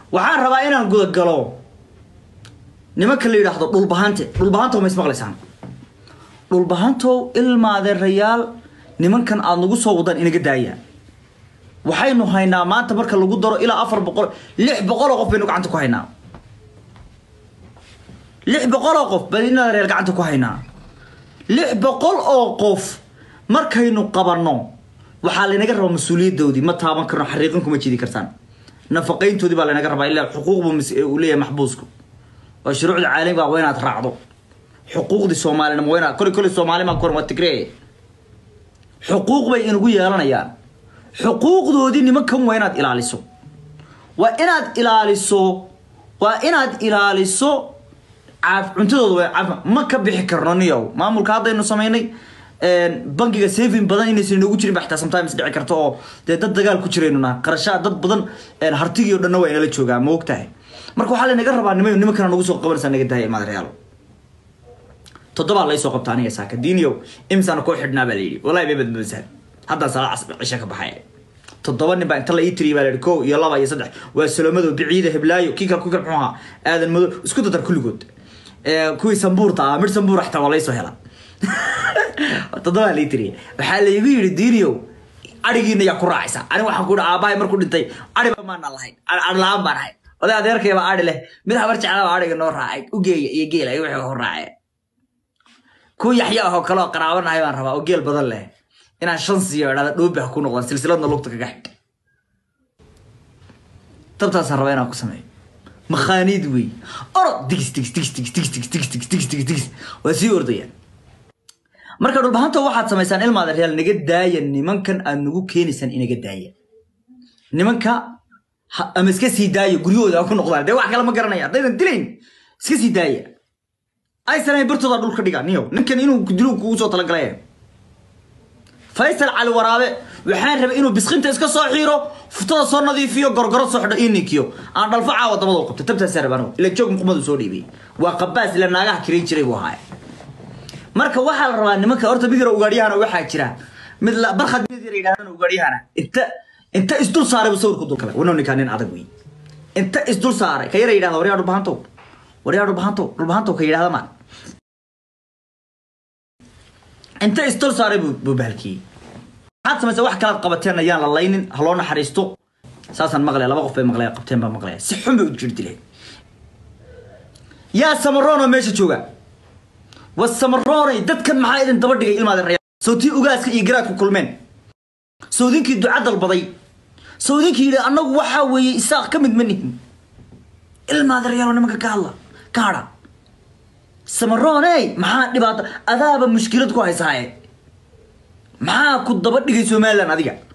waxaan rabaa inaan gudagalo nimanka la yidhaahdo dhulbahante dhulbahantow ma ismaqlaysaan dhulbahantow ilmaadeerayaal nimankan aada nagu soo wadaan inaga daaya waxaynu haynaa maanta marka lagu daro ilaa afar boqol lix boqol oo qof baynu gacanta ku haynaa lix boqol oo qof baynu ilmaadeerayaal gacanta ku haynaa lix boqol oo qof markaynu qabanno waxaa laynaga rabaa mas-uuliyadoodii ma taaban karno xariiqin kuma jidi kartaan nafaqayntoodii baa laynaga rabaa ilaa xuquuqbu uu leeyahay maxbuusku oo shuruucda caalamiga waa inaad raacdo xuquuqdii soomaalina waa inaad kole kole soomaali maa koran waa tigree xuquuq bay inagu yeelanayaan xuquuqdoodii nimankan waa inaad ilaaliso waa inaad ilaaliso waa inaad ilaaliso caaf cuntadooda waa caaf ma ka bixi karno niyow maamulka haddaynu samaynay bankiga saving badan inaysan inoogu jirin ba xitaa sometimes dhici karto oo dee dad dagaal ku jiraynuna qarashaa dad badan hartigii o dhanna waa inala joogaa ma og tahay marka waxaa laynaga rabaa nima nimankana nagu soo qabanaysaa naga daaya imaadareyaalo toddobaa laysoo qabta aniga saaka diiniyow imisaana koo xidhnaa baa layidhi wallahi bay badbadasaan haddaan sala cisho ka baxay toddoba nin baa inta la ii tiriya baa layidhi kow iyo laba iyo saddex waa salomado biciida heblaayo kii kale ku kale muxuu ahaa aadan mado isku dadar kulligood kuwii sambuurta ah mid sambuur xitaa waa laysoo helaa toddobaa la ii tiriya waxaa laygu yidhi diiniyow arigiina yaa ku raacaysa ani waxaan ku yidhi aabahay markuu dhintay ariba maana lahayn ari la-aan baan ahay oday adeerkayba ari leh mid habar jeclaba ariga noo raacay ugeeya iyo geela iyo wixii hor raacee ku yaxya ahoo kale oo qaraabanahay baan rabaa oo geel badan leh inaan shan siiyo idhahda dhoobi ha ku noqdaan silsiladna lugta kaga xidh dabtaasaan rabaa inaan ku sameeyo makhaaniid wey orod digis digis digis digis digis digis digis digis digis digis digis waa sii ordayaan marka dhulbahanta waxaad samaysaan ilmaada reyaal naga daaya nimankan aad nagu keenaysaan inaga daaya nimanka ama iska sii daaya guryahooda ku noqdaan dee wax kale ma garanaya haddaydan dilayn iska sii daaya aysan bartooda dhulka dhiga niyo ninkan inuu dilo kugu soo talagalay faysal cali waraabe waxaan rabay inuu biskinta iska soo xiiro futada soo nadiifiyo gorgoro soo xidho ii ninkiyo aan dhalfo caawa dabada qabto tabtaasaa rabaa anigu ila joog muqmadu soo dhiibay waa qabaas ila naagaha kirayn jiray buu ahaay marka waxaa la rabaa nimanka horta mid yaro ugaadhyahana waxaa jira mid barkhad mid yar yidhahdana ugaadhyahana inta inta isdul saaray buu sawirku dul kale wana ninkaa nin adag wey inta isdul saaray ka yara yidhahda waryaa dhulbahantow waryaa dhulbahantow dhulbahantow ka yidhahda maan inta isdul saaray buu bahalkiyey maxaad samaysa wax kalaad qabateen ayaan la laynin ha loo naxariisto saasaan maqlaya laba qof bay maqlaya qabteen baa maqlaya si xun bay u jir dileen yaa samaroon oo meesha jooga wasamaroonay dadkan maxaa idin daba dhigay ilmaada reer sawtii ugaaska iyo garaadku kulmeen sawdinkii duca dalbaday sawdinkii yidhi annagu waxaa weeye isaaq ka mid ma nihin ilmaada reyaalo nimanka ka hadla ka hadha samarooney maxaa dhibaato adaaba mushkilad ku haysaaye maxaa ku daba dhigay somalilan adiga